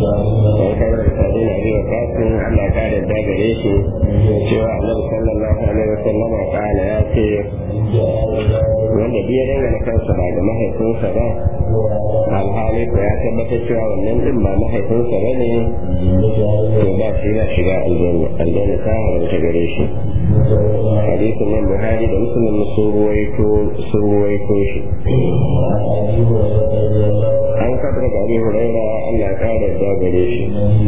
sai kai da sadi na biyo kasin Allah ka da dagare shi cewa Annabi sallallahu alaihi wasallam kala ya ce wanda biya dangane kansa ba ga mahaifinsa ba alhali ko ya tabbatar cewa wannan din ba mahaifinsa ba ne to ba shi na shiga aljanna aljanna ta haramta gare shi hadisin nan buhari da musulun sun ruwaito sun ruwaito shi an kabar da abi huraira allah ya kara da gare shi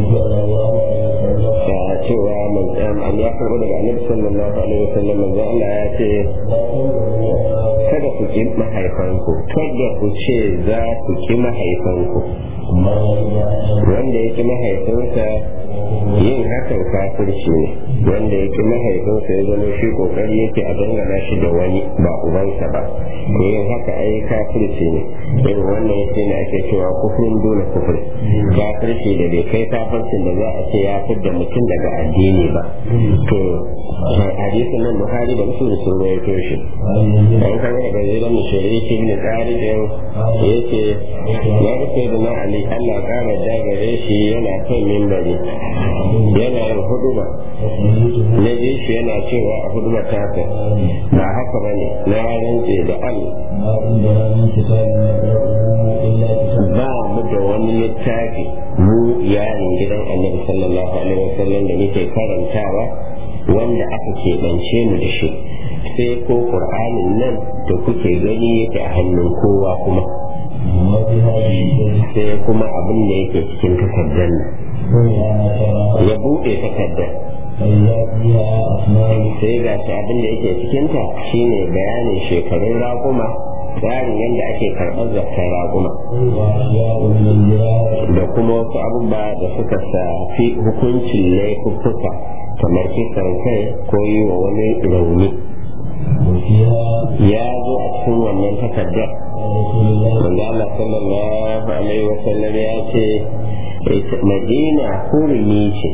da cewa an ya karbo daga annabi sallallahu alaihi wasallam manzo allah ya ce kada ku ki mahaifanku kada ku ce za ku ki mahaifanku wanda ya ki mahaifinsa yin hakan kafirci ne wanda ya ki mahaifinsa ya zama shi kokari yake a dangana shi da wani ba ubansa ba to yin haka ai kafirci ne irin wannan yake ne ake cewa kufurin dole kufur kafirci da bai kai kafircin da za a ce ya fidda mutum daga addini ba to hadisin nan buhari da musulun sun rawaito shi an kan daga zidan mushariki ibn tsarijin yake ya rufe da na ali allah kara dagare shi yana kan mimbari yana yin huduba na ji shi yana cewa a huduba tasa ba haka ba ne na rantse da allah ba mu da wani littafi mu yayin gidan annabi sallallahu alaihi wasallam da muke karantawa wanda aka keɓance mu da shi sai ko ƙur'anin nan da kuke gani yake a hannun kowa kuma sai kuma abin da yake cikin takardar nan ya buɗe takardar sai ga shi abin da yake cikinta shine bayanin shekarun raƙuma tsarin yadda ake karɓar zakar raguma da kuma wasu abubuwa da suka shafi hukuncin laifuffuka kamar kisan kai ko yi wa wani rauni ya zo a cikin wannan takardar wanda Allah sallallahu alaihi wasallam ya ce madina hurumi ce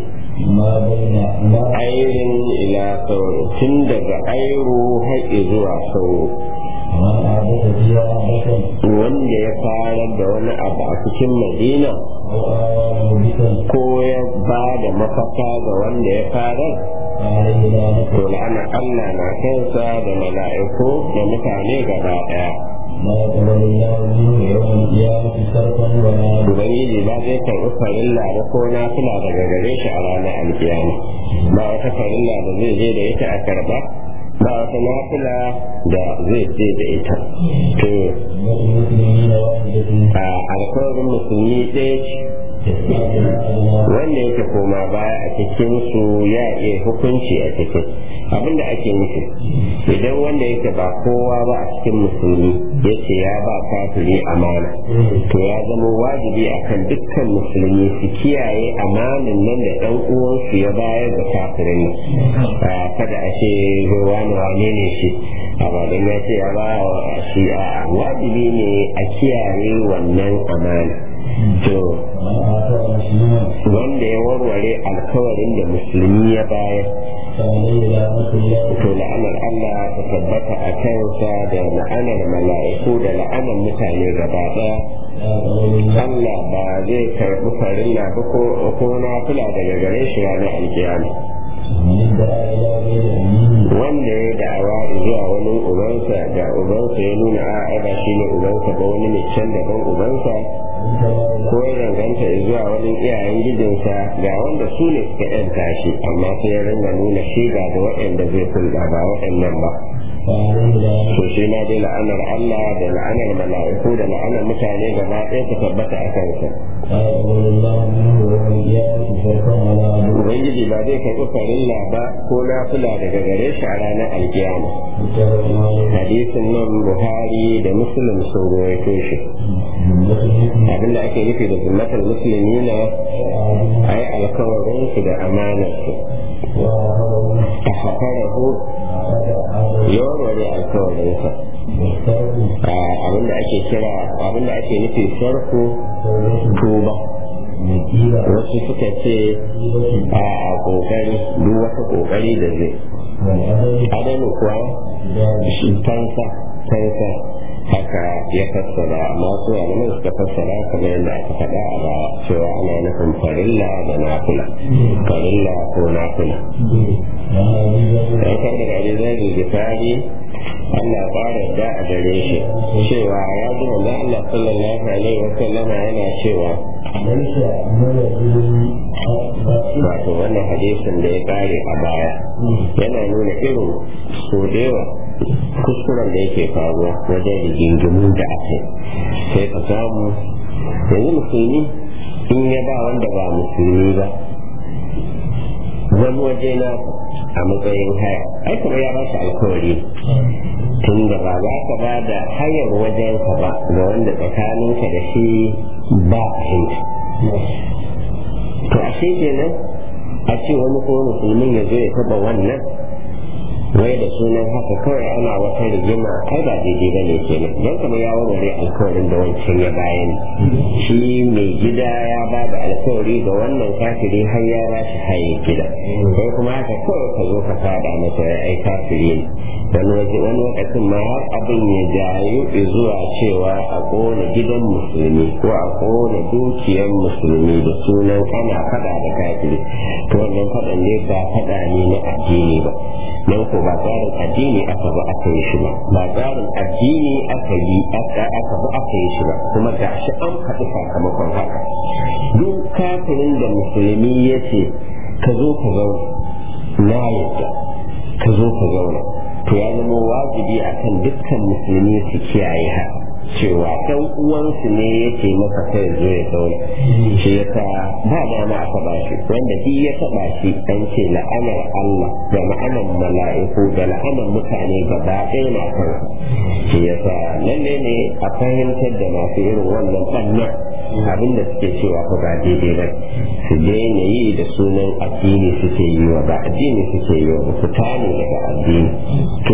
airin ila sauro tun daga airu har zuwa sauro wanda ya fara da wani abu a cikin madina ko ya ba da mafaka ga wanda ya fara to la'ana Allah na kansa da mala'iku da mutane gaba daya Ubangiji ba zai karɓi farilla ba ko na fila daga gare shi a ranar alkiyama ba wata farilla da zai je da ita a karɓa ba wata nafila da zai ce da ita to a alkawarin musulmi ɗaya ce wanda yake koma baya a cikin su ya iya hukunci a cikin abinda ake nufi idan wanda yake ba kowa ba a cikin musulmi ya ce ya ba kafiri amana to ya zama wajibi akan dukkan musulmi su kiyaye amanin nan da ɗan uwansu ya bayar da kafirin nan kada a ce wani wane ne shi a bayan ya ce ya ba shi a wajibi ne a kiyaye wannan amana to wanda ya warware alkawarin da musulmi ya bayar to la'anar Allah ta tabbata a kansa da la'anar mala'iku da la'anar mutane gaba ɗaya Allah ba zai karɓi farilla ba ko na fila daga gare shi ranar alkiyama wanda ya da'awa zuwa wani ubansa da ubansa ya nuna a ba shi ne ubansa ba wani ne can daban ubansa ko ya danganta zuwa wani iyayen gidinsa ga wanda su ne suka yanta shi amma sai ya ringa nuna shi ga da waɗanda zai kulɗa ba waɗannan ba to shi ma dai la'anar Allah da la'anar mala'iku da la'anar mutane gaba ɗaya ta tabbata a kansa Ubangiji ba zai karɓi farilla ba ko nafila daga gare shi a ranar alkiyama. Hadisin nan Buhari da Muslim sun ruwaito shi. Abinda ake nufi da zummatar musulmi na a yi alkawarinsu da amanarsu. A hakarahu ya warware alkawarinsa. Abinda ake kira abinda ake nufi sarko tuba. wasu suka ce a kokari duk wata kokari da zai adanu kuwa shi fansa fansa haka ya fassara amma su malaman suka fassara kamar yadda aka faɗa a baya cewa ana nufin farilla da nafila farilla ko nafila dan kan daga abin zai gifari Allah ƙara da a gare shi cewa ya ji manzon Allah sallallahu alaihi wa sallama yana cewa wato wannan hadisin da ya kare a baya yana nuna irin so da yawa kuskuren da yake faruwa wajen rigingimu da ake sai ka samu yanzu musulmi in ya ba wanda ba musulmi ba wani waje na a matsayin haya ai kuma ya ba shi alkawari tun da ba za ka ba da hayar wajenka ba ga wanda tsakaninka da shi ba fahimta to ashe kenan a ce wani ko musulmin ya zo ya taba wannan wai da sunan haka kawai ana wata rigima kai ba daidai ba ne kenan don kuma ya warware alkawarin da wancan ya bayan shi mai gida ya ba da alkawari ga wannan kafiri har ya ba shi haye gida sai kuma haka kawai ka zo ka fada masa ya ai kafiri ne wani wani lokacin ma har abin ya jayu zuwa cewa a kona gidan musulmi ko a kona dukiyar musulmi da sunan ana fada da kafiri to wannan fadan ne ba fada ne na addini ba nan ko ba tsarin addini aka ba aka yi shi ba ba tsarin addini aka yi aka aka ba aka yi shi ba kuma ga shi an faɗi sakamakon haka duk kafirin da musulmi ya ce ka zo ka zauna na yadda ka zo ka zauna to ya zama wajibi akan dukkan musulmi su kiyaye haka cewa ɗan uwansu ne yake masa kai zo ya zauna shi ya sa ba dama aka ba shi wanda duk ya taɓa shi an ce la'anar Allah da la'anar mala'iku da la'anar mutane gaba ɗaya na kan shi ya sa lalle ne a fahimtar da masu irin wannan ɓannan abin da suke cewa ko ba daidai ba su daina yi da sunan addini suke yi wa ba addini suke yi wa su tane daga addini to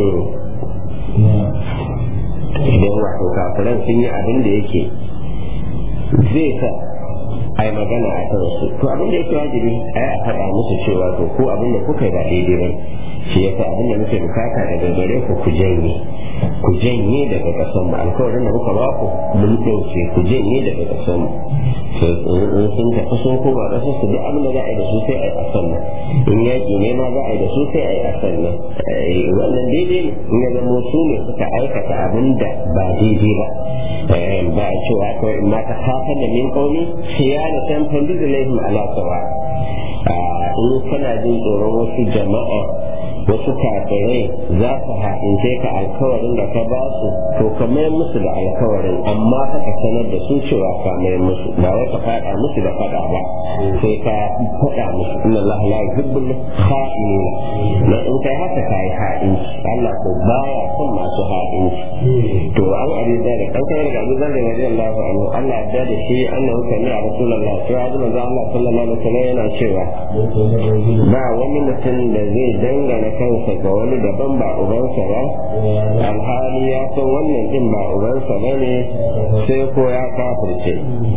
idan wato kafiran sun yi abin da yake zai sa a yi magana a kan su to abin da yake wajibi a yi a faɗa musu cewa to ko abin da kuka yi ba daidai ba shi yasa abin da muke bukata daga gare ku ku janye ku janye daga ƙasar mu alkawarin da muka ba ku mun ɗauke ku janye daga ƙasar mu in sun tafi sun koma ƙasar su duk abin da za a yi da su sai a yi a sannan in yaƙi ne ma za a yi da su sai a yi a sannan wannan daidai ne in ya zama su ne suka aikata abin da ba daidai ba ba a cewa kawai in ma ta kafa da min ƙauni khiyana tan fandizu laihim ala sawa in kana jin tsoron wasu jama'a wasu kafirai za su haɗince ka alkawarin da ka ba su to ka mayar musu da alkawarin amma fa ka sanar da su cewa ka mayar musu ba wai ka faɗa musu da faɗa ba sai ka faɗa musu inna Allah la yuhibbul kha'inina na in kai haka ka yi ha'inci Allah ko baya son masu ha'inci to an abi da kan kai daga Abu Dharr radiyallahu anhu Allah ya da shi annahu kana a Rasulullah cewa da manzo Allah sallallahu alaihi wasallam yana cewa ba wani mutum da zai dangana kansa ga wani daban ba ubansa ba alhali ya san wannan din ba ubansa ba ne sai ko ya kafirce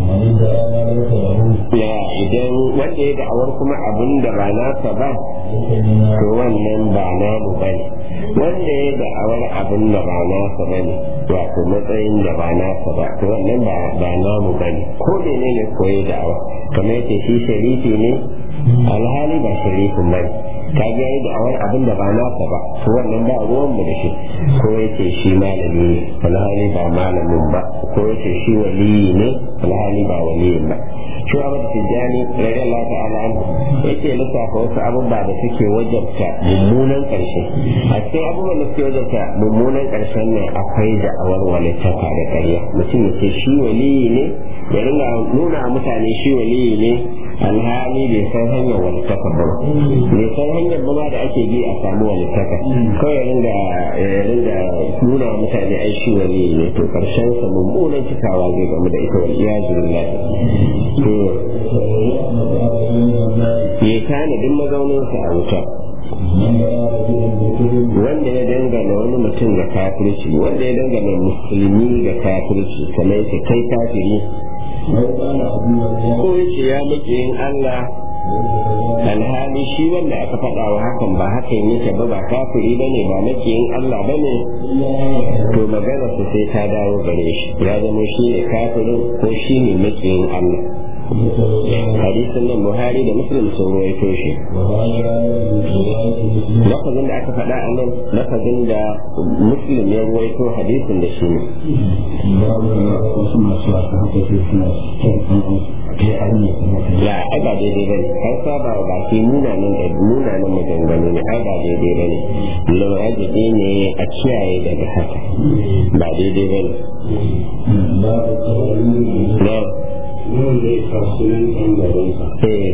ya idan wanda ya da'awar kuma abin da ba nasa ba to wannan ba namu ba ne wanda ya da'awar abin da ba nasa ba ne wato matsayin da ba nasa ba to wannan ba namu ba ne ko ne ne ko ya da'awa kamar yake shi sharifi ne alhali ba sharifin ba ne ka ga yi da awar abin da ba nasa ba to wannan ba ruwan mu da shi ko yace shi malami ne alhali ba malamin ba ko yace shi waliyi ne alhali ba waliyin ba shi abu da tijjani rage Allah ta'ala anhu yake lissafa wasu abubuwa da suke wajabta mummunan karshe a cikin abubuwan da suke wajabta mummunan karshen nan akwai da awar walittaka da ƙarya mutum ya ce shi waliyi ne ya ringa nuna mutane shi waliyi ne alhali bai san hanyar walittaka ba bai san hanyar ba da ake bi a samu walittaka kawai ya ringa ya ringa nuna mutane ai shi waliyi ne to karshen sa mummunan cikawa zai gamu da ita wal iyazu billahi to ya kana duk mazaunin sa a wuta wanda ya dangana wani mutum ga kafirci wanda ya dangana musulmi ga kafirci kamar yake kai kafiri ko yace ya muke yin Allah alhali shi wanda aka faɗa wa hakan ba hakan yake ba ba kafiri ba ne ba makiyin Allah ba ne to magana su sai ta dawo gare shi ya zama shi ne kafirin ko shi ne makiyin Allah hadisin nan buhari da muslim sun ruwaito shi lafazin da aka faɗa a nan lafazin da muslim ya ruwaito hadisin da shi ne ya ai ba daidai bane har saba ba ke munanan da munanan maganganu ne ai ba daidai bane lawajibi ne a kiyaye daga haka ba daidai bane na Yau zai kasu nan ɗan garinsa. eh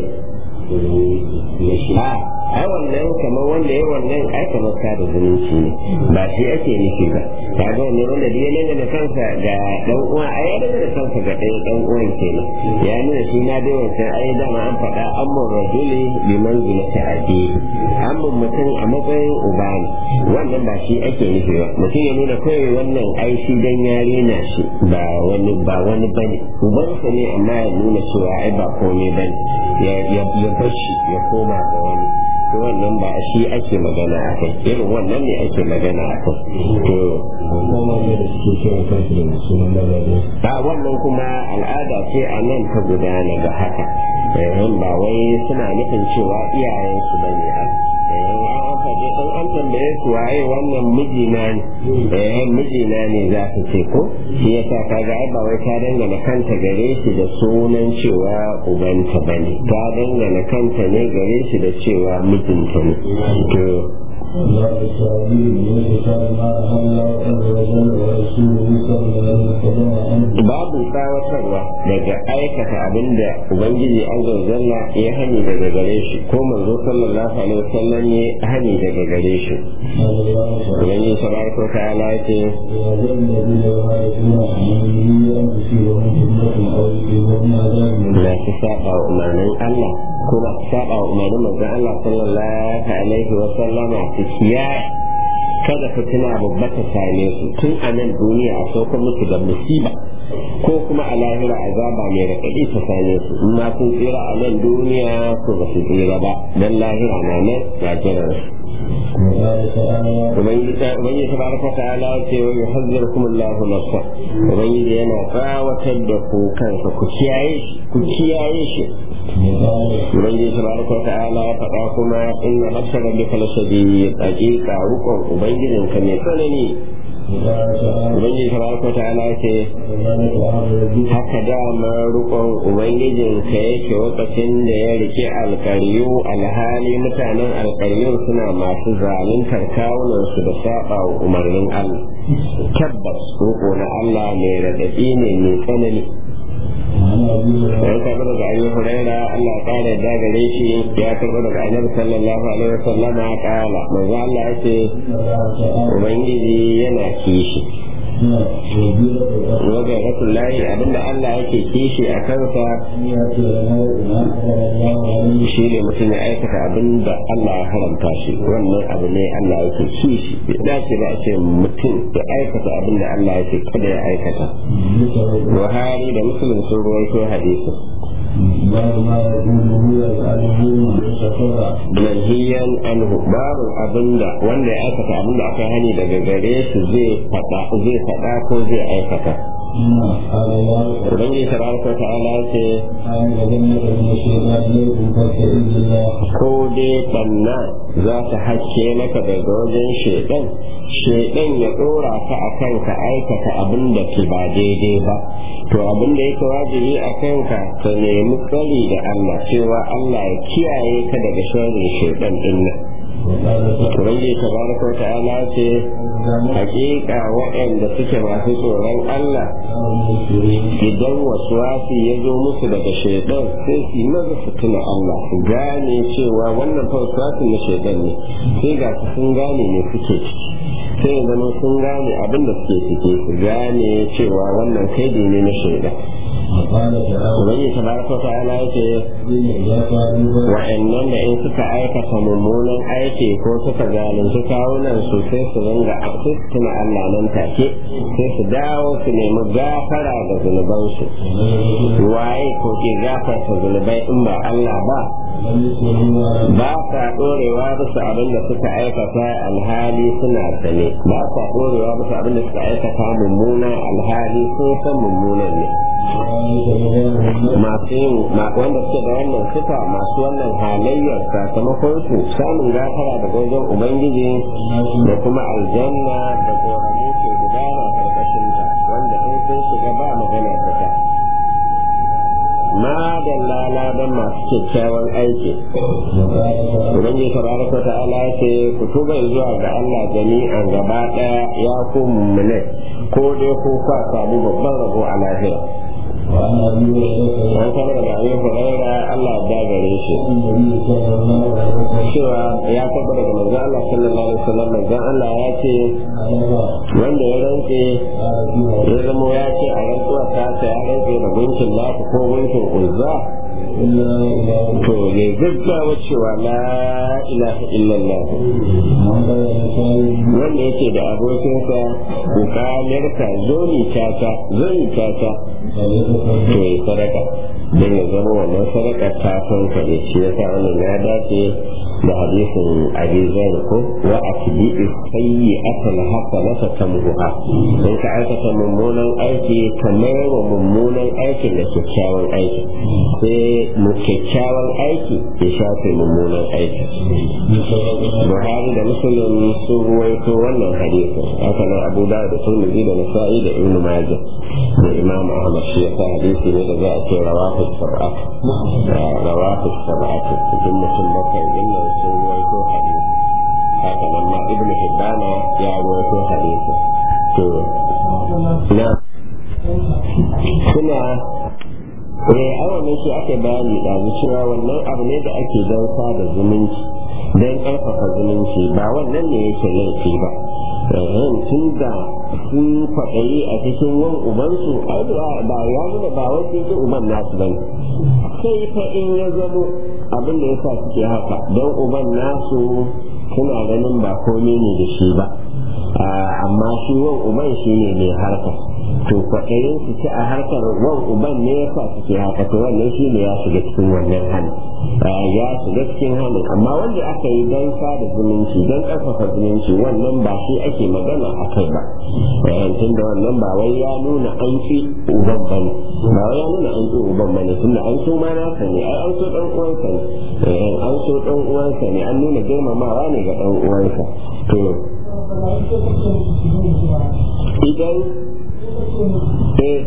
a ai wannan kamar wanda ya wannan ai kamar sada zumunci ne ba shi ake nufi ba kaga wanda wanda da ya dangana kansa ga dan uwa ai ya dangana kansa ga ɗaya dan uwan kenan ya nuna shi na dai wancan ai dama an faɗa amman rajuli bi manzilati abi amman mutum a matsayin uba ne wannan ba shi ake nufi ba mutum ya nuna kawai wannan ai shi dan yare na shi ba wani ba wani bane ubansa ne amma ya nuna cewa ai ba komai bane ya ya bar shi ya koma ga wani to wannan ba shi ake magana a kai irin wannan ne ake magana a kai to ba wannan kuma al'ada ce a nan ta gudana ga haka ba wai suna nufin cewa iyayensu ba ne an faɗi ɗan an tambaye su waye wannan mijina ne eh mijina ne za su ce ko shi yasa kaga ai ba wai ta dangana kanta gare shi da sunan cewa ubanta bane ta dangana kanta ne gare shi da cewa mijinta ne to babu tsawatarwa daga aikata abin da ubangiji an zazzalla ya hani daga gare shi ko manzo sallallahu alaihi wasallam ya hani daga gare shi ubangiji tabaraka wa ta'ala ya ce na su saba wa umarnin Allah kuma saba wa umarnin manzon Allah sallallahu alaihi wasallama su kiyaye kada fitina babba ta same su tun a nan duniya a sauka musu da musiba ko kuma a lahira azaba mai raɗaɗi ta same su in ma sun tsira a nan duniya ko ba su tsira ba dan lahira na nan ya jiran su ubangiji ta baraka ta ala ce wa yuhazzirukum Allahu nafsa ubangiji yana tsawatar da ku kansa ku kiyaye shi ku kiyaye shi ubangiji ta baraka ta ala ya faɗa kuma inna nafsa rabbika lashadid haqiqa rukun ubangijinka mai tsanani ubangiji tabaraka ta'ala ce haka dama rukon ubangijinka yake lokacin da ya rike alkaryu alhali mutanen alkaryun suna masu zaluntar kawunansu da saba wa umarnin Allah tabbas ruko na Allah mai raɗaɗi ne mai tsanani ya karɓi daga ayi huraira Allah ƙara da gare shi ya karɓi daga annabi sallallahu alaihi wasallama ƙala manzo Allah ya ce ubangiji yana kishi wajen rasul layi abinda Allah yake kishi a kansa shi ne mutum ya aikata abinda Allah ya haramta shi wannan abu ne Allah yake kishi bai dace ba a ce mutum ya aikata abinda Allah yake kada ya aikata Buhari da Muslim sun ruwaito hadisi manhiyan anhu babu abinda wanda ya aikata abinda aka hani daga gare shi zai fada zai fada ko zai aikata Ubangiji tabaraka ta'ala ce ko dai banna za ta haske maka daga wajen shedan shedan ya dora ka akan ka aikata abin da ke ba daidai ba to abin da yake wajibi a kanka ka nemi tsari da Allah cewa Allah ya kiyaye ka daga sharrin shedan din nan Ubangiji tabaraka ta'ala ce hakika waɗanda suke masu tsoron Allah idan wasu wasi ya zo musu daga shaidan sai su yi maza su tuna Allah su gane cewa wannan fa wasu na shaidan ne sai ga su sun gane ne suke ciki sai ya zama sun gane abin da suke ciki su gane cewa wannan kaidi ne na shaidan Ubangiji tabaraka wa ta'ala yake wa'annan da in suka aikata mummunan aiki ko suka zalunci kawunan su sai su ringa sai su tuna Allah nan take sai su dawo su nemi gafara ga zunubansu waye ko ke gafarta zunubai in ba Allah ba ba sa ɗorewa bisa abin da suka aikata alhali suna sane ba sa ɗorewa bisa abin da suka aikata mummuna alhali sun san mummunan ne masu yin wanda suke da wannan sifa masu wannan halayyar sakamakon su samun gafara daga wajen ubangiji da kuma aljanna da koramu ke gudana karkashin ta wanda in sun shiga ba magana ta ta ma da lalaban masu kyakkyawan aiki ubangiji tabaraka ta'ala ya ce ku tuba zuwa ga Allah jami'an gaba daya ya ku mummune ko dai ko kwa samu babban rabo a lahira an kama daga abin huraira Allah ya gare shi cewa ya taba daga manzon Allah sallallahu alaihi wasallam manzon Allah ya ce wanda ya rantse ya zama ya ce a rantsuwa ta ta ya rantse da gunkin lafi ko gunkin uzza to ne gaggawa cewa la ilaha illallah wanda yake da abokinsa bukalarka zoni tata zoni tata to yi sadaka don ya zama wannan sadaka ta son ka ne shi yasa wannan ya dace da hadisin abi zan ko wa atbi sayyi asal hasanata tamhuha in ka aikata mummunan aiki kamar wa mummunan aikin da kyakkyawan aiki sai mu kyakkyawan aiki ya shafe mummunan aiki buhari da muslim sun ruwaito wannan hadisin haka nan abu da da turmizi da nasa'i da ibnu majah da imam ahmad shi yasa hadisi ne da za a ce rawahu sab'a rawahu sab'a cikin mutum bakwai din nan sun ruwaito hadisi haka nan ma ibnu hibbana ya ruwaito hadisi to na suna eh awa ne shi ake bayani da cewa wannan abu ne da ake don sada zumunci don ƙarfafa zumunci ba wannan ne yake laifi ba tun da sun kwaɗayi a cikin wan ubansu ai ba ya nuna ba wasu yake uban nasu ba sai fa in ya zamo abin da ya sa suke haka don uban nasu suna ganin ba komai ne da shi ba amma shi wan uban shi ne mai harka to kwaɗayin su ci a harkar wan uban ne ya sa suke haka to wannan shi ne ya shiga cikin wannan hali ya shiga cikin halin amma wanda aka yi don sada zumunci don ƙarfafa zumunci wannan ba shi ake magana a kai ba tun da wannan ba wai ya nuna an ci uban ba ne ba wai ya nuna an ci uban ba ne tun da an so ma nasa ne ai an so ɗan uwansa ne an so ɗan uwansa ne an nuna girmamawa ne ga ɗan uwansa to idan eh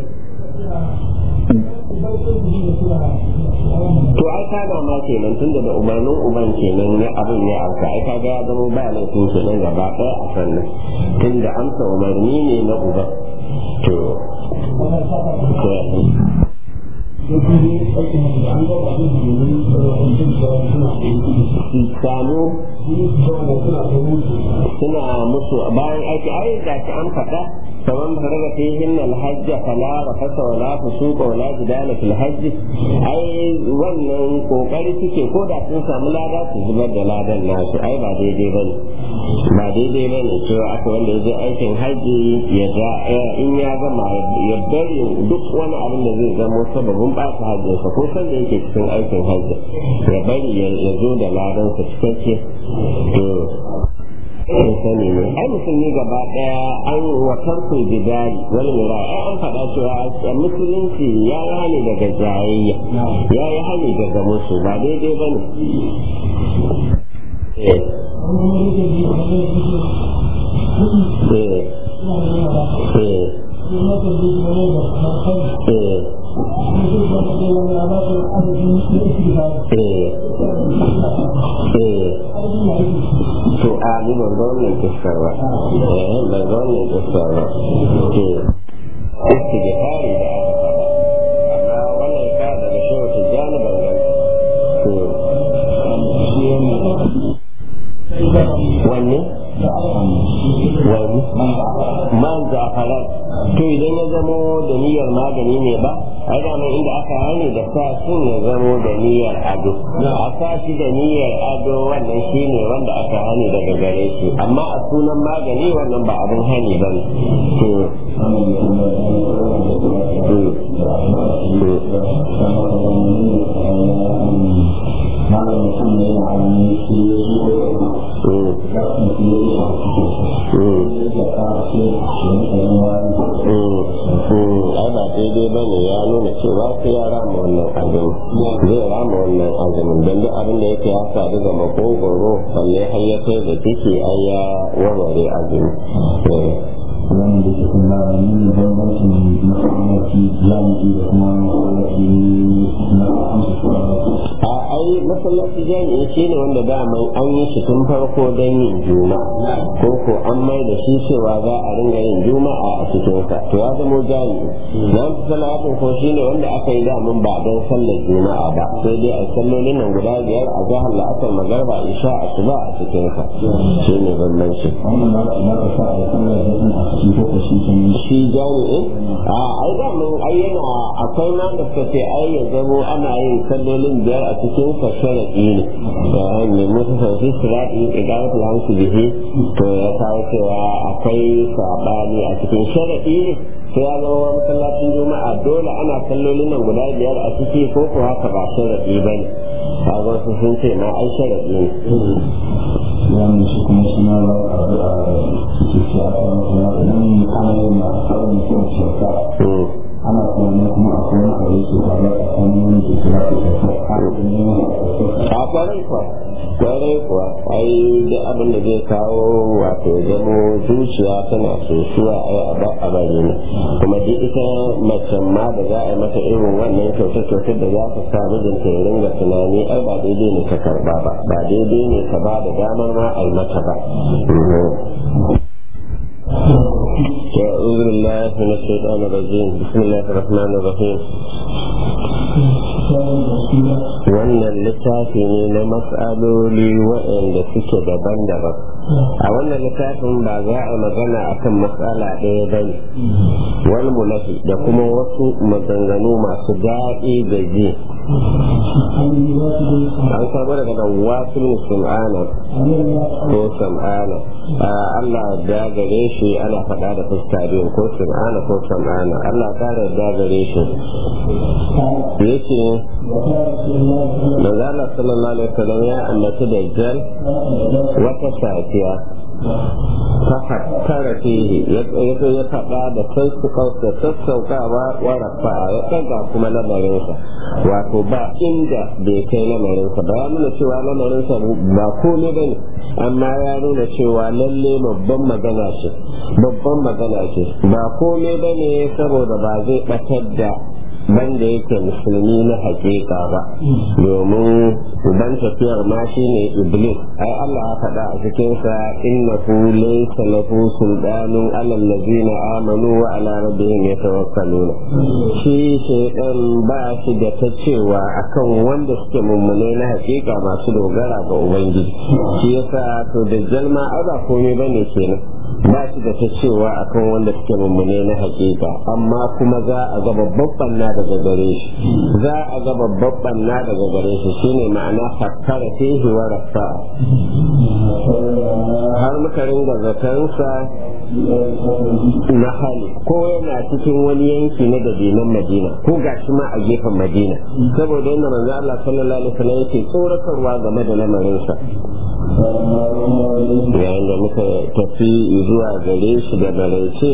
to ai ka ga ma kenan tun da umarnin uban kenan ne abin ya auka ai ka ga ya zama ba laifin kenan gaba ɗaya a sannan tun da amsa umarni ne na uban to samu suna musu bayan aiki ai ga ci an faɗa فمن فرغ فيهن الحج فلا رفث ولا فسوق ولا جدال في الحج ai wannan kokari suke ko da sun samu lada su zubar da ladan nasu ai ba daidai bane ba daidai bane cewa aka wanda ya je aikin haji ya ga in ya gama ya bari duk wani abin da zai zamo sababin ɓata hajjinsa ko san da yake cikin aikin hajji ya bari ya zo da ladan sa cikakke to sun sani ne ai musulmi gaba daya an wasan ku bidari wani mura ai an faɗa cewa musulunci ya yi hali daga jayayya ya yi hali daga musu ba daidai ba ne to a ni ban ga wannan kissar ba eh ban ga wannan kissar ba to istighfari da aka faɗa amma wannan ka daga shehu tijjani ban ga to wanne wani man zafaran to idan ya zamo da niyyar magani ne ba ai da inda aka hani da sa sun ya zamo da niyyar ado a sa shi da niyyar ado wannan shi ne wanda aka hani daga gare shi amma a sunan magani wannan ba abin hani ba ne to malam mutum ne da hannu sai ya zo da za su yi ya shafi cikin sa ya ka ce shi ne ɗan wani ai ba daidai ba ne ya nuna cewa sai ya rama wannan azumin zai rama wannan azumin don duk abin da yake ya sadu ga makogoro balle har ya kai da ciki ai ya warware azumi wani da ke kuma yin bambancin masallaci jami'i da kuma masallaci na amsa a ai masallaci jami'i shi ne wanda daman an yi shi tun farko don yin juma'a ko ko an mai da shi cewa za a ringa yin juma'a a cikinsa to ya zama jami'i na salatin ko shi ne wanda aka yi daman ba don sallar juma'a ba sai dai a sallolin nan guda biyar a jihar la'asar magarba isha asuba a cikinsa shi ne bambanci wannan na na ka sa da sallar da sun a cikin ko ka shi kenan shi jami'in a ai daman ai yana akwai ma da suka ce ai ya zamo ana yin sallolin biyar a cikin sa sharaɗi ne da ne musu sauki sirati idan ku hamsu bihi to ya kawo cewa akwai sabani a cikin sharaɗi ne sai ya zama wani masallacin juma'a dole ana sallolin nan guda biyar a ciki ko ko haka ba sharaɗi ba ne kaga wasu sun ce ma ai sharaɗi ne wannan shi kuma suna ba a a cikin shi a kan kuma idan ana yin ma sauran mutum shirka ana kuma kuma a kuma a yi su ba ba a kan wani da kira su shirka a kan yi ma a kwarai kuwa kwarai kuwa ai da abin da zai kawo wato zamo zuciya tana sosuwa ai a ba a bari ne kuma duk ita macen ma da za a yi mata irin wannan kyauta-kyautar da za ta sa mijinta ya ringa tunani ai ba daidai ne ka karba ba ba daidai ne ka ba da damar ma a yi mata ba أعوذ بالله من الشيطان الرجيم بسم الله الرحمن الرحيم wannan littafi ne na matsaloli waɗanda suke daban-daban a wannan littafin ba za a magana akan matsala ɗaya ba ne wani mulafi da kuma wasu maganganu masu daɗi da ji an samu daga nan wasu musulmana ko sam'ana Allah da gare shi ana faɗa da fuska biyu ko sam'ana ko sam'ana Allah ta da gare shi yace manzala sallallahu alaihi wasallam ya ambaci dajjal wata safiya fahattara fihi ya ya faɗa da da sassaukawa wa rafa ya ɗaga kuma lamarinsa wato ba inda bai kai lamarinsa ba ya nuna cewa lamarinsa ba komai bane amma ya nuna cewa lalle babban magana ce babban magana ce ba komai bane saboda ba zai ɓatar da banda yake musulmi na hakika ba domin uban tafiyar ma shine iblis ai Allah ya faɗa a cikin sa innahu laysa lahu sultanun alal ladina amanu wa ala rabbihim yatawakkaluna shi shaytan ba shi da ta cewa akan wanda suke mummune na hakika masu dogara ga ubangiji shi yasa to da jalma ai ba komai bane kenan ba shi da ta cewa akan wanda suke mummune na hakika amma kuma za a ga babban banna daga gare shi za a ga babban banna daga gare shi shine ma'ana fakkara fihi wa rafa har muka ringa zatansa na hali ko yana cikin wani yanki na dabinan madina ko gashi ma a gefen madina saboda yadda manzo Allah sallallahu alaihi wasallam yake tsoratarwa game da lamarinsa yayin da muka tafi zuwa gare shi da maraice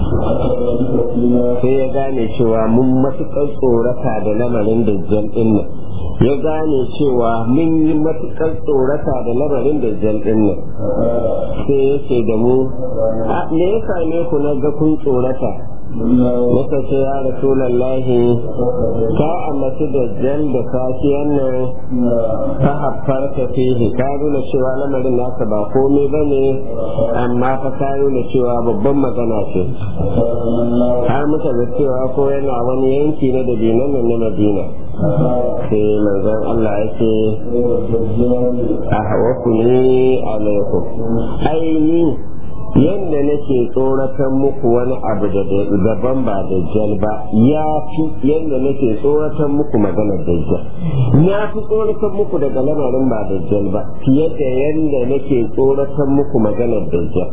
sai ya gane cewa mun matuƙar tsorata da lamarin dajjal ɗin nan ya gane cewa mun yi matuƙar tsorata da lamarin dajjal ɗin nan sai ya ce da mu me ya same ku na ga kun tsorata muka ce ya rasulallahi ka ambaci dajjal da safiyan nan ta haffarta fihi ka nuna cewa lamarin nasa ba komai ba ne amma fa ka nuna cewa babban magana ce har muka ga cewa ko yana wani yanki na dabinan nan na madina sai manzon Allah yake a hawa ku ne alaikum aini yadda nake tsoratan muku wani abu da daban ba dajjal ba ya fi yadda nake tsoratan muku maganar dajjal ya fi tsoratan muku daga lamarin ba dajjal ba fiye da yadda nake tsoratan muku maganar dajjal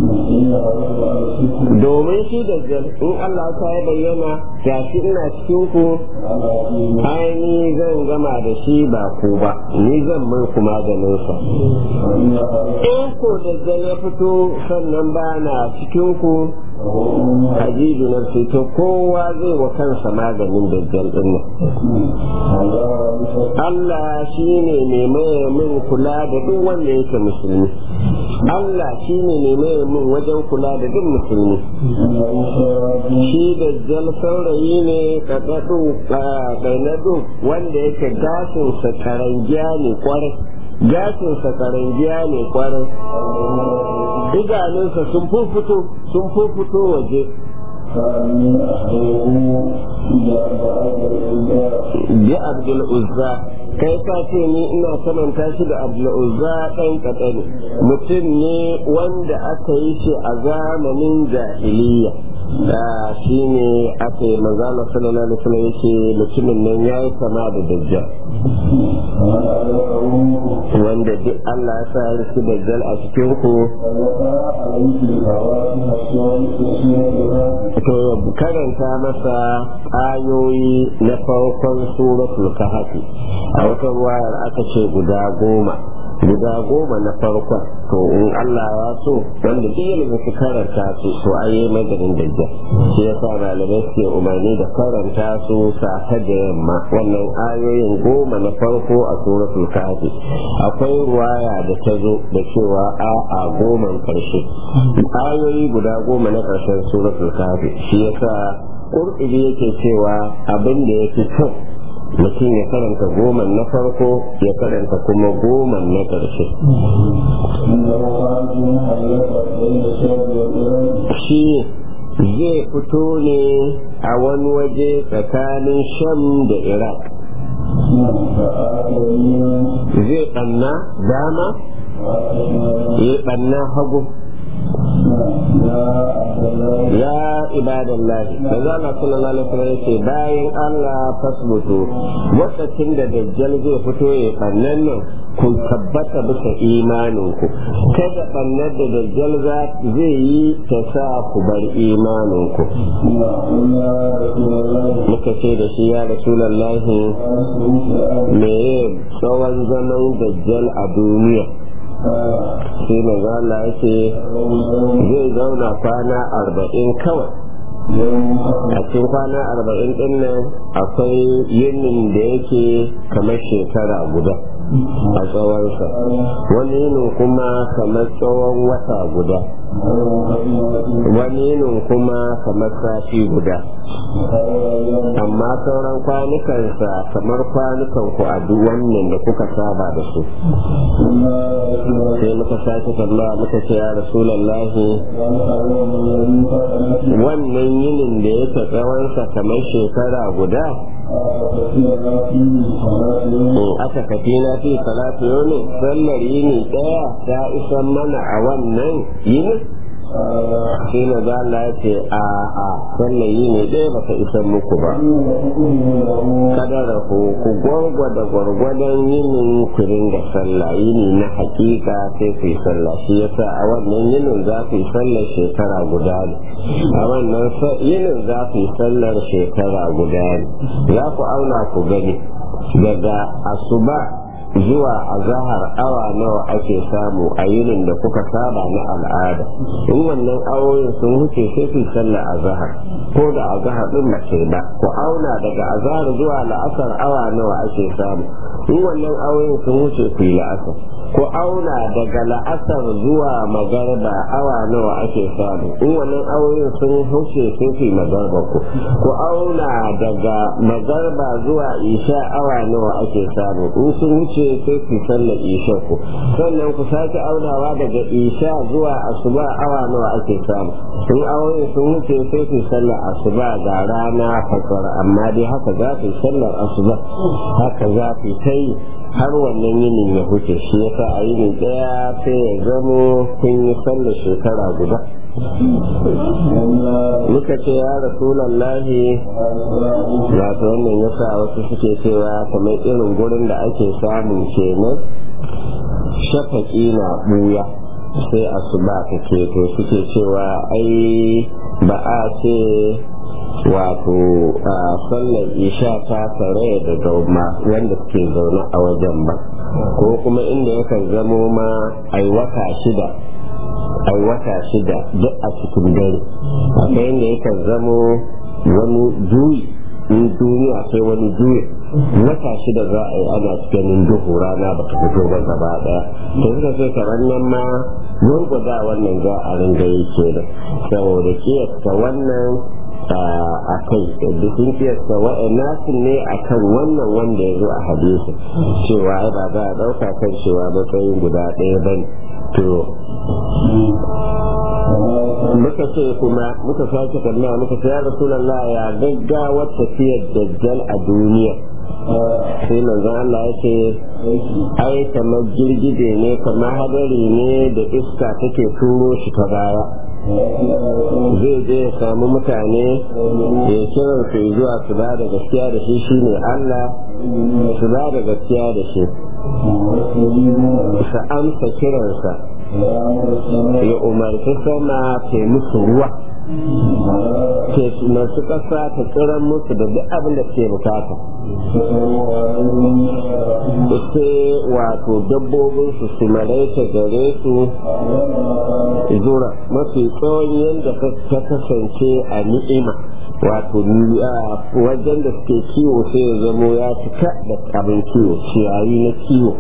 domin shi dajjal in Allah ta ya bayyana ga shi ina cikin ku aini zan gama da shi ba ku ba ni zan mai ku maganinsa in ko dajjal ya fito sannan ba na cikin ku hajiju na to kowa zai wa kansa maganin dajjal din Allah shi ne mai maye min kula da duk wanda yake musulmi Allah shi ne mai maye min wajen kula da duk musulmi shi dajjal saurayi ne kaɗaɗu ƙainadu wanda yake gashinsa karangiya ne kwarai gashinsa karangiya ne kwarai idanunsa sun fuffuto sun fuffuto waje bi abdul uzza kai ka ce ni ina samanta shi da abdul uzza ɗan kaɗani mutum ne wanda aka yi shi a zamanin jahiliya da shi ne aka yi manzana sallallahu alaihi wasallam yake mutumin nan ya yi sama da dajjal wanda duk Allah ya sa ya shi dajjal a cikin ku to karanta masa ayoyi na farkon suratul kahfi a wata ruwayar aka ce guda goma guda goma na farkon to in Allah ya so wanda duk ilimin su karanta su to ayi maganin dajjal shi ya sa malamai suke umarni da karanta su safe da yamma wannan ayoyin goma na farko a suratul kafi akwai ruwaya da ta zo da cewa a a goman karshe ayoyi guda goma na karshen suratul kafi shi ya sa ƙur'iri yake cewa abin da ya fi kyau mutum ya karanta goma na farko ya karanta kuma goma na ƙarshe shi zai fito ne a wani waje tsakanin sham da iraq zai ɓanna dama ya ɓanna hagu ya ibadallahi da za a sallallahu alaihi wasallam yace bayan Allah fasbutu lokacin da dajjal zai fito ya bannan nan ku tabbata bisa imanin ku kada bannar da dajjal za zai yi ta sa ku bar imanin ku muka ce da shi ya rasulullahi me tsawon zaman dajjal a duniya sai manzo Allah ya ce zai zauna kwana arba'in kawai a cikin kwana arba'in din nan akwai yinin da yake kamar shekara guda a tsawonsa wani yinin kuma kamar tsawon wata guda wani yinin kuma kamar sati guda amma sauran kwanukansa kamar kwanukan ku a duk wannan da kuka saba da su sai muka sake tambaya muka ce ya rasulallahi wannan yinin da ya ta tsawonsa kamar shekara guda aka kafi na fi salatu yau ne sallar yini daya ta isan mana a wannan yinin shi ne za Allah ya ce a a sallar yini ɗaya ba ta isan muku ba kada rahu ku gwargwada gwargwadon yinin ku ringa sallah yini na hakika sai ku yi sallah shi yasa a wannan yinin za ku yi sallar shekara guda ne a wannan yinin za ku yi sallar shekara guda ne za ku auna ku gani daga asuba zuwa azahar awa nawa ake samu a yinin da kuka saba na al'ada in wannan awoyin sun wuce sai ku sallar azahar ko da azahar din mace ba ku auna daga azahar zuwa la'asar awa nawa ake samu in wannan awoyin sun wuce ku yi la'asar ku auna daga la'asar zuwa magarba awa nawa ake samu in wannan awoyin sun wuce sai ku yi magarba ku ku auna daga magarba zuwa isha awa nawa ake samu in sun wuce ce sai ku sallar isha ku sannan ku sake aunawa daga isha zuwa asuba awa nawa ake samu sun aure sun wuce sai ku sallar asuba ga rana fasar amma dai haka za ku sallar asuba haka za ku ta yi har wannan yinin ya huce shi yasa a yini daya sai ya zamo kun yi sallar shekara guda muka ce ya rasulallahi wato wannan yasa wasu suke cewa kamar irin gurin da ake samun kenan shafaki na buya sai asuba ta keto suke cewa ai ba a ce wato a sallar isha ta tare da gauma wanda suke zaune a wajen ba ko kuma inda yakan zamo ma ai wata shida ai wata shida duk a cikin dare akwai inda yakan zamo wani juyi in duniya sai wani juyi wata shida za a yi ana ganin duhu rana ba ta fito ba gaba daya to suka ce kamar nan ma gurguda wannan za a ringa yi ke da saboda kiyasta wannan a kai da sun kiyasta nasu ne a kan wannan wanda ya zo a hadisi cewa ai ba za a ɗauka kan cewa matsayin guda ɗaya ba ne to muka ce kuma muka sake kalla muka ce ya rasulallah ya gaggawar tafiyar dajjal a duniya sai manzon Allah ya ce ai kamar girgije ne kamar hadari ne da iska take turo shi ta baya zai je ya samu mutane ya kiran su zuwa su ba da gaskiya da shi shine Allah su ba da gaskiya da shi su amsa kiransa ya umarci sama ta musu ruwa ke masu ƙasa ta tsiran musu da duk abin da ke bukata ita wato dabbobin su su maraita gare su zura mafi tsawon yadda ta kasance a ni'ima wato wajen da suke kiwo sai ya zamo ya cika da abin kiwo ciyayi na kiwo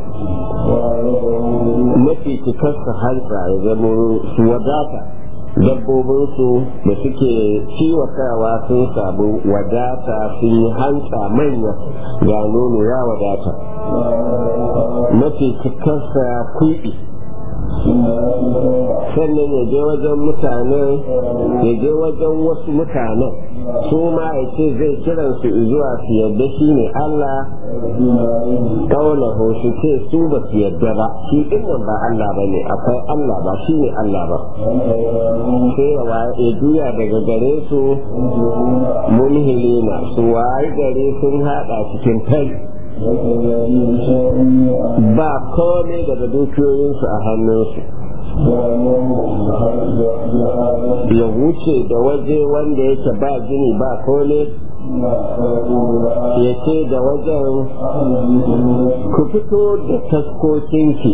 mafi cikarsa hantsa ya zamo su wadata dabbobinsu da suke kiwatawa sun samu wadata sun yi hantsa manya ga nono ya wadata mafi cikarsa kuɗi sannan ya je wajen mutanen ya je wajen wasu mutanen su ma ya ce zai kiran su zuwa su yadda shi ne Allah kaunahu su ce su ba su yadda ba shi dinnan ba Allah ba ne akwai Allah ba shi ne Allah ba sai ya juya daga gare su munhilina su wayi gare sun hada cikin fari ba komai daga dukiyoyinsu a hannunsu ya wuce da waje wanda yake ba jini ba komai ya ce da wajen ku fito da taskokinki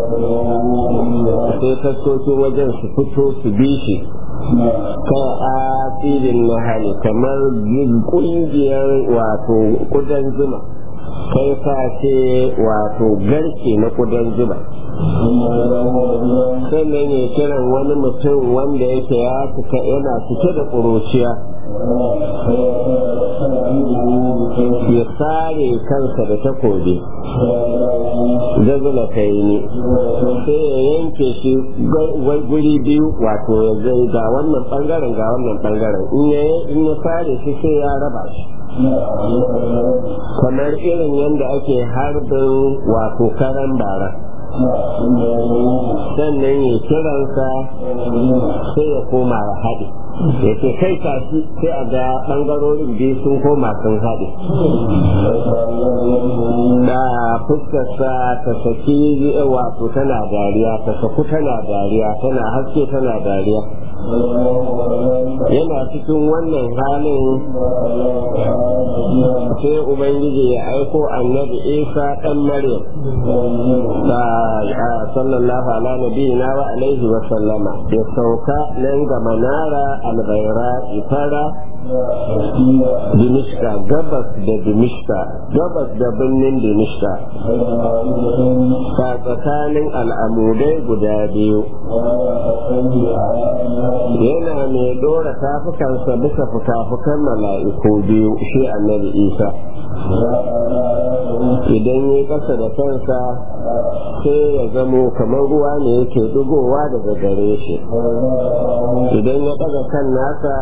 sai taskokin wajen su fito su bi shi kan asirin nahali kamar kungiyar wato kudan zuma kai sa ce wato garke na kudan zuba sannan ya kiran wani mutum wanda yake ya cika yana cike da ƙuruciya ya sare kansa da takobi gazula ta yi ne sai ya yanke shi guri biyu wato ya zai ga wannan bangaren ga wannan bangaren in ya sare shi sai ya raba shi kamar irin yadda ake harbin wato karan bara sannan ya kiransa sai ya koma ya haɗe ya ce kai tashi sai a ga ɓangarorin biyu sun koma sun haɗe da fuskarsa ta saki wato tana dariya ta saku tana dariya tana haske tana dariya yana cikin wannan halin sai ubangiji ya aiko annabi isa ɗan maryam da sallallahu ala nabiyina wa alaihi wa sallama ya sauka nan ga manara albaira ifara dimishka gabas da dimishka gabas da birnin dimishka ta tsakanin al'amudai guda biyu yana mai dora tafukansa bisa fuka-fukan mala'iku biyu shi annabi isa idan ya kasa da kansa sai ya zamo kamar ruwa ne yake dugowa daga gare shi idan ya daga kan nasa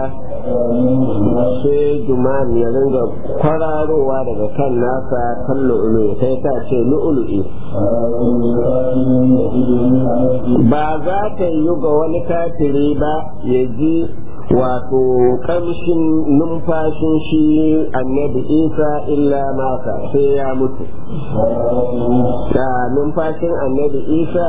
sai jumani ya ringa kwararowa daga kan nasa kan lu'ulu sai ta ce lu'ulu'i ba za ta yi ga wani kafiri ba ya ji wato kamshin numfashin shi annabi isa illa mata sai ya mutu da numfashin annabi isa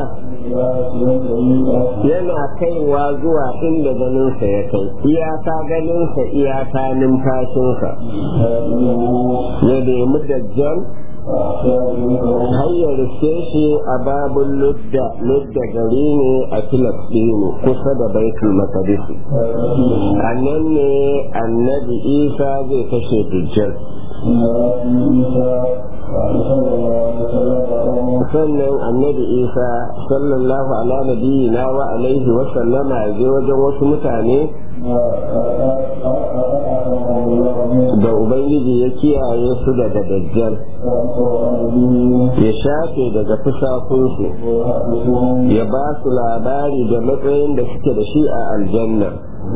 yana kaiwa zuwa inda ganinsa ya kai iyaka ganinsa iyaka numfashinsa ya nemi dajjal har ya riske shi a babun ludda ludda gari ne a filistinu kusa da baitul maqdis a nan ne annabi isa zai kashe dujjal sannan annabi isa sallallahu ala nabiyina wa alaihi wa sallama ya je wajen wasu mutane da ubangiji ya kiyaye su daga dajjal ya shafe daga fusakunsu ya ba su labari da matsayin da suke da shi a aljanna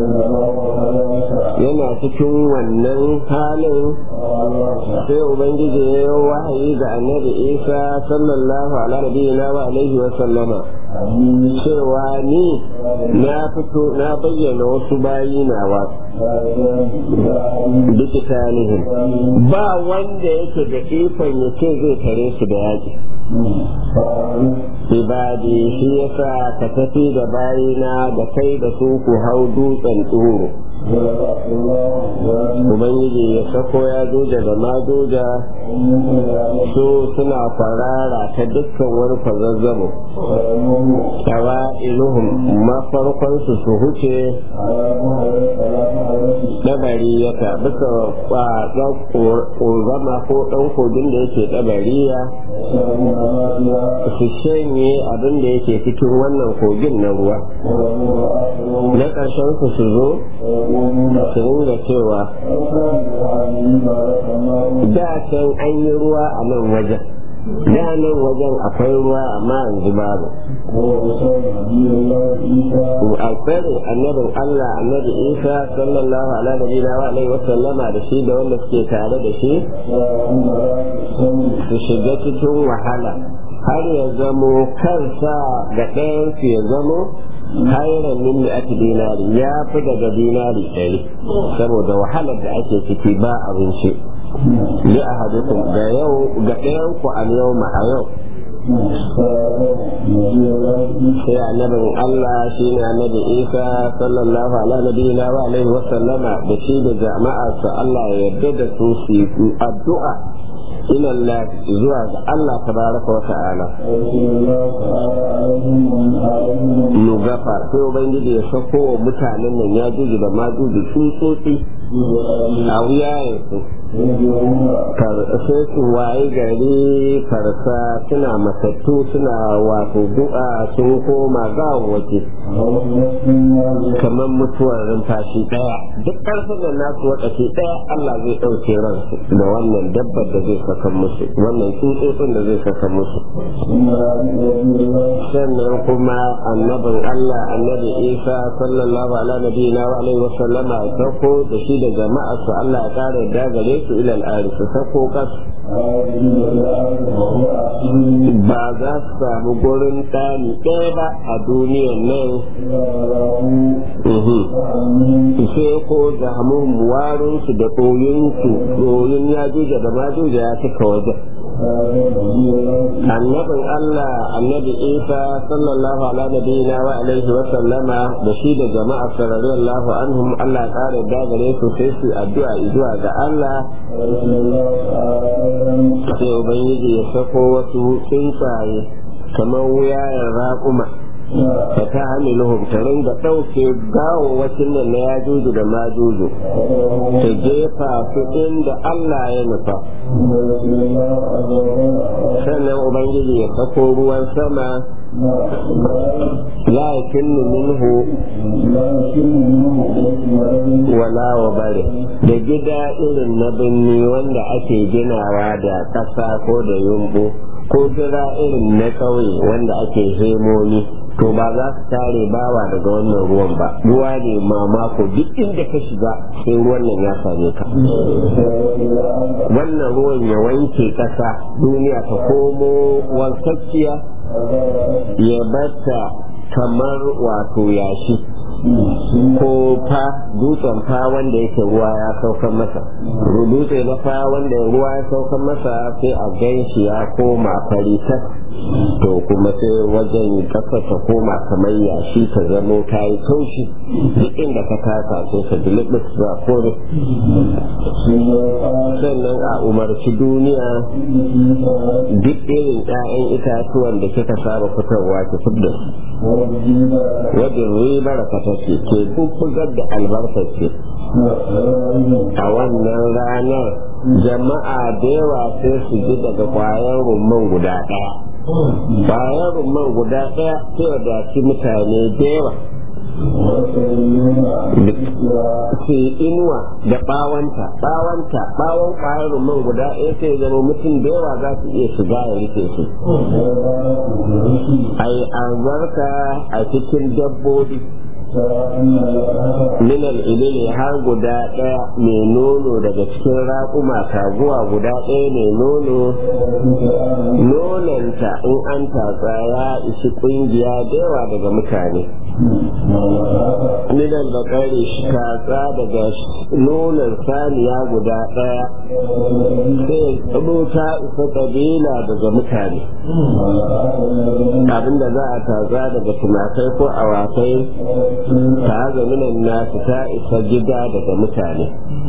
yana cikin wannan halin sai ubangiji ya yi wahayi ga annabi isa sallallahu alaihi wa alaihi wa sallama cewa ni na fito na bayyana wasu bayi nawa duk tarihin ba wanda yake da ikon ya ce zai tare su da yaƙi ibadi shi yasa ka tafi da bayina da kai da su ku hau dutsen tsoro ubangiji ya sako ya doja da madoja su suna farara ta dukkan wani kwazazzabo tawa iluhun mafarkon su su huce ɗabariyata bisa ɗan ƙorzama ko ɗan kogin da yake ɗabariya su shanye abin da yake cikin wannan kogin na ruwa na ƙarshen su su zo su ringa cewa da can an yi ruwa a nan wajen da nan wajen akwai ruwa amma yanzu babu a tsare annabin Allah annabi Isa sallallahu alaihi wa alihi wa sallama da shi da wanda suke tare da shi su shiga cikin wahala har ya zamo kansa da ɗayansu ya zamo hairan min ake dinari ya fi daga dinari ɗari saboda wahalar da ake ciki ba abinci li ahadukum ga yau ga ɗayan ku al yau ma a yau sai annabin Allah shi ne annabi Isa sallallahu alaihi wa alihi wa sallama da shi da jama'arsa Allah ya yarda da su su addu'a ila Allah zuwa ga Allah tabaraka wa ta'ala nugafa sai ubangiji ya sako wa mutanen nan ya juji da ma juji tsutsotsi a wuyayen su sai su waye gari farsa suna matattu suna wato du'a sun koma waje kamar mutuwar rumfashi daya duk ƙarfin da nasu wakaci daya Allah zai ɗauke ransu da wannan dabbar da zai saka musu wannan tsutsotsin da zai saka musu sannan kuma annabin Allah annabi Isa sallallahu alaihi wa alihi wa sallama sako da shi da jama'arsa Allah ya kare da gare su ila al'ari su sako kas ba za su samu gurin ɗani ɗaya ba a duniyan nan sai ko zahamun warinsu da ɗoyinsu ɗoyin ya juja da ma juja ya cika wajen annabin Allah annabi Isa sallallahu ala nabiyina wa alaihi wa sallama da shi da jama'a sallallahu anhum Allah ya kare da gare su sai su addu'a zuwa ga Allah sai ubangiji ya sako wasu tsuntsaye kamar wuyayen raƙuma ta ta hamiluhum ta ringa ɗauke gawawacin nan na ya juju da ma juju ta jefa su inda Allah ya nufa sannan ubangiji ya sako ruwan sama la yakinnu minhu wala wa bare da gida irin na birni wanda ake ginawa da ƙasa ko da yumbu ko gida irin na ƙauye wanda ake hemomi to ba za su tare bawa daga wannan ruwan ba ruwa ne mamako duk inda ka shiga sai ruwan nan ya same ka wannan ruwan ya wanke ƙasa duniya ta komo wankakkiya ya bata kamar wato yashi ko fa dutsen fa wanda yake ruwa ya saukan masa dutse na fa wanda ruwa ya saukan masa sai a gan shi ya koma fari ta to kuma sai wajen kasa ta koma kamar yashi ta zamo ta yi taushi duk inda ka taka sai ka dilibis ba kore sannan a umarci duniya duk irin 'ya'yan itatuwan da kika saba fitarwa ki fidda wajen ribar ka take ke bubbugar da albarkar ce a wannan ranar jama'a da yawa sai su ji daga kwayar rumman guda ɗaya kwayar rumman guda ɗaya sai wadaci mutane da yawa su inuwa da bawanta bawanta bawon kwayar rumman guda ɗaya sai zama mutum da yawa za su iya shiga ya rike su ai albarka a cikin dabbobi minal ilili har guda ɗaya mai nono daga cikin raƙuma taguwa guda ɗaya mai nono nonanta in an tatsa ya isi ƙungiya da yawa daga mutane minal bakari tatsa daga nonon saniya guda ɗaya sai tsaro ta isa ƙabila daga mutane abinda za a tatsa daga tumakai ko awakai ta haza minan nasu ta isa gida daga mutane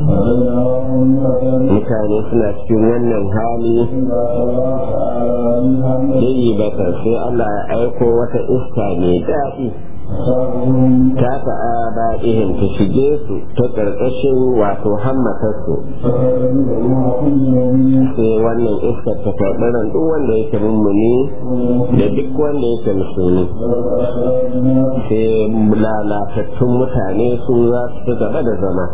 mutane suna cikin wannan hali yayi bata sai Allah ya aiko wata iska mai daɗi ta ta'aba ihin ta shige su ta ƙarƙashin wato hammatarsu sai wannan iskar ta karɓi ran duk wanda yake mummuni da duk wanda yake musulmi sai lalatattun mutane su za su gaba da zama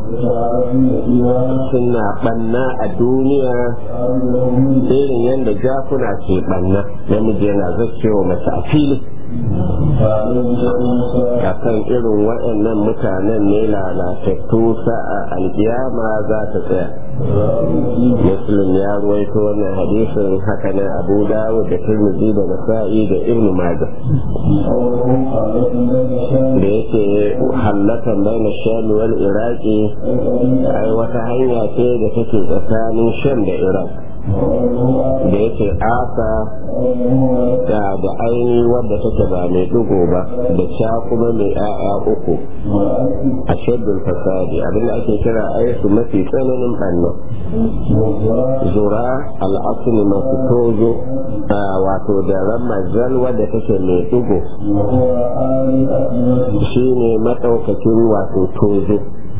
suna ɓanna a duniya irin yadda jakuna ke ɓanna namiji yana zakewa mace a fili a kan irin waɗannan mutanen ne lalatattu sa'a alkiyama za ta tsaya muslim ya ruwaito wannan hadisin haka nan abu dawud da turmizi da nasa'i da ibn majah da yake hallatan baina sham wal iraqi ai wata hanya ce da take tsakanin sham da iraq da yake asa da da aini wadda take ba mai dugo ba da sha kuma mai ƴaƴa uku a shaddul fasadi abinda ake kira aisu mafi tsananin ɓannan zura al'asuni masu tozo wato da ramazal wadda take mai dugo shi ne maɗaukakin wato tozo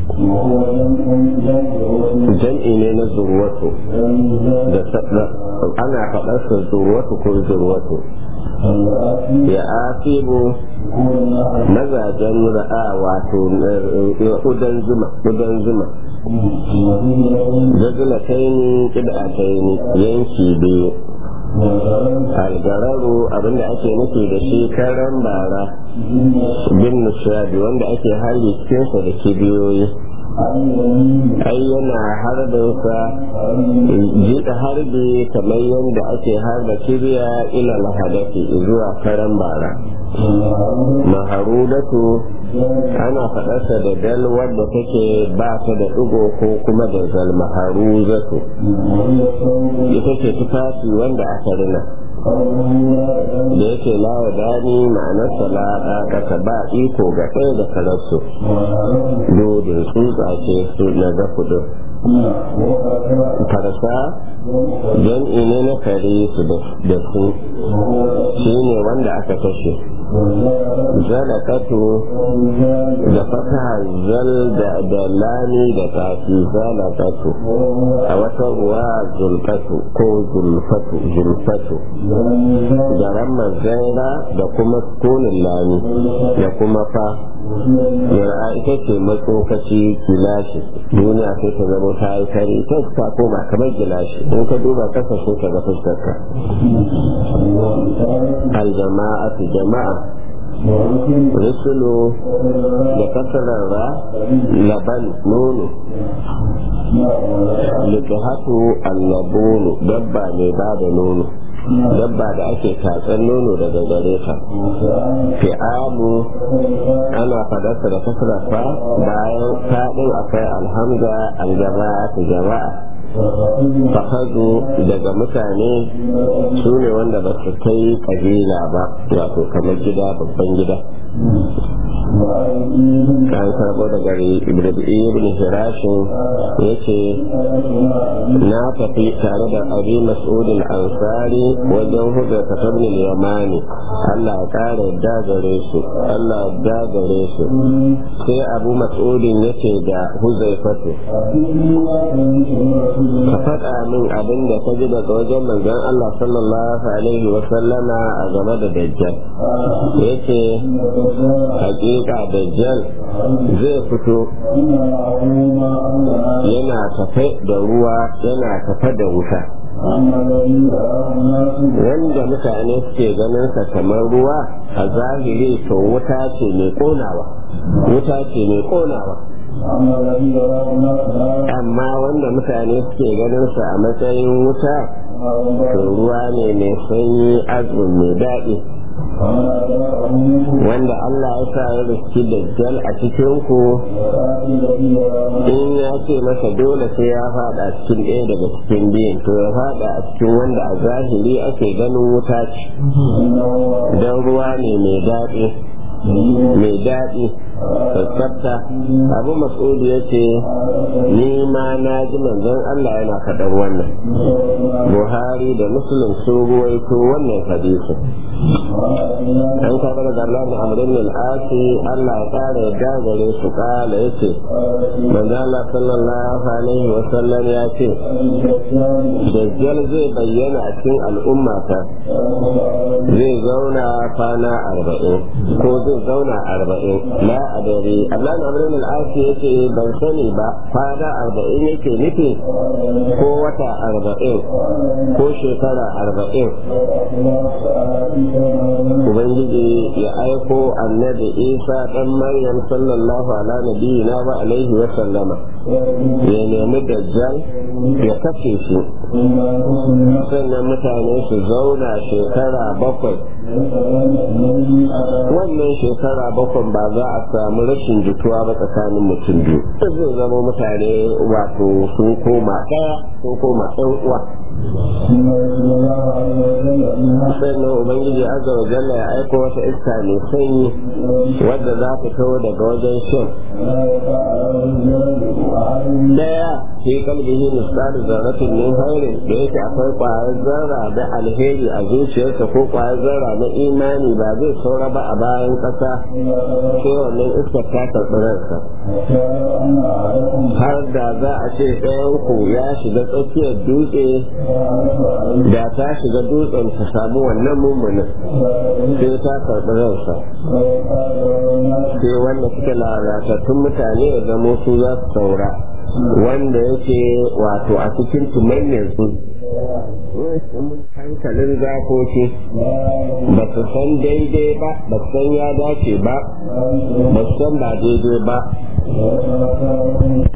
jam'i ne na zurwatu da ana faɗarsa zurwatu ko zurwatu ya asibu mazajen ra'a wato udan zuma udan zuma jazulataini kid'ataini yanki biyu algararu abinda ake nufi da shi karan bara bin nishadi wanda ake harbi cikinsa da kibiyoyi ai yana harbinsa jiɗa harbi kamar yadda ake harba kibiya ila lahadafi zuwa karan bara maharudatu ana faɗarsa da dal wadda take ba ta da ɗigo ko kuma da zal maharuzatu ita ce tufafi wanda aka rina da yake lawa dani ma'anarsa la kasa ba iko ga ɗaya da kararsu dodin tsutsa ce su na ga kudu farsa jam'i ne na kare su da su shi ne wanda aka kashe zalakatu da fataha zal da lami da tafi zalakatu a wata ruwa zulfatu ko zulfatu zulfatu da ramar zaira da kuma tonin lami da kuma fa yara ita ce matsokaci gilashi duniya sai ta zama ta yi kare ta ta koma kamar gilashi in ka duba kasa sai ka ga fuskarka aljama'atu jama'a rusulu da kasararra laban nono likahatu allabonu dabba mai ba da nono dabba da ake tatsan nono daga gare ta fi'amu ana fadarsa da kasararsa bayan faɗin akwai alhamza aljama'a jama'a fahazu daga mutane su ne wanda ba su kai kabila ba wato kamar gida babban gida kan karbo daga ibn hirashin ya ce na tafi tare da abi mas'udin ansari wajen hujjar katabin yamani allah ya kara yadda gare su allah ya gare su sai abu mas'udin ya ce da huzaifatu ka faɗa min abin da ka ji daga wajen manzon Allah sallallahu alaihi wa sallama a game da dajjal yace hakika dajjal zai fito yana tafe da ruwa yana tafe da wuta wanda mutane suke ganin sa kamar ruwa a zahiri to wuta ce mai konawa wuta ce mai konawa amma wanda mutane suke ganin sa a matsayin wuta to ruwa ne mai sanyi azumin mai daɗi wanda Allah ya sa ya riski dajjal a cikin ku in ya ce masa dole sai ya fada cikin ɗaya daga cikin biyun to ya fada a cikin wanda a zahiri ake ganin wuta ce don ruwa ne mai daɗi mai daɗi sassabta abu mas'udu ya ce ni ma na ji manzon Allah yana faɗar wannan buhari da muslim sun ruwaito wannan hadisi an kaɓar da Allah da amrin al-asi Allah ya ƙara yadda gare su ƙala ya ce manzon Allah sallallahu alaihi wa sallam ya ce dajjal zai bayyana a cikin al'ummata zai zauna kwana arba'in ko zai zauna arba'in la adari Allah na amrin al'ashi yake ban sani ba kwana arba'in yake nufi ko wata arba'in ko shekara arba'in ubangiji ya aiko annabi isa dan maryam sallallahu ala nabiyina wa alaihi wa sallama ya nemi dajjal ya kashe shi sannan mutane su zauna shekara bakwai wannan shekara bakwai ba za a samu rashin jituwa ba tsakanin mutum biyu zai zama mutane wato sun koma ɗaya sun koma ɗan uwa sannan ubangiji azza wa jalla ya aiko wata iska mai sanyi wadda za ta kawo daga wajen shan daya fi kalbihi misali zarratin min khairin da yake akwai kwayar zarra da alheri a zuciyarsa ko kwayar zarra na imani ba zai saura ba a bayan kasa sai wannan iskar ta karɓi ransa har da za a ce ɗayan ku ya shiga tsakiyar dutse da ta shiga dutsen ta samu wannan mummunin sai ta karɓi ransa sai wanda suke lalatattun mutane ya zamo su za su saura wanda yake wato a cikin tumayyar su hankalin zakoki ba su san daidai ba ba su san ya dace ba ba su san ba daidai ba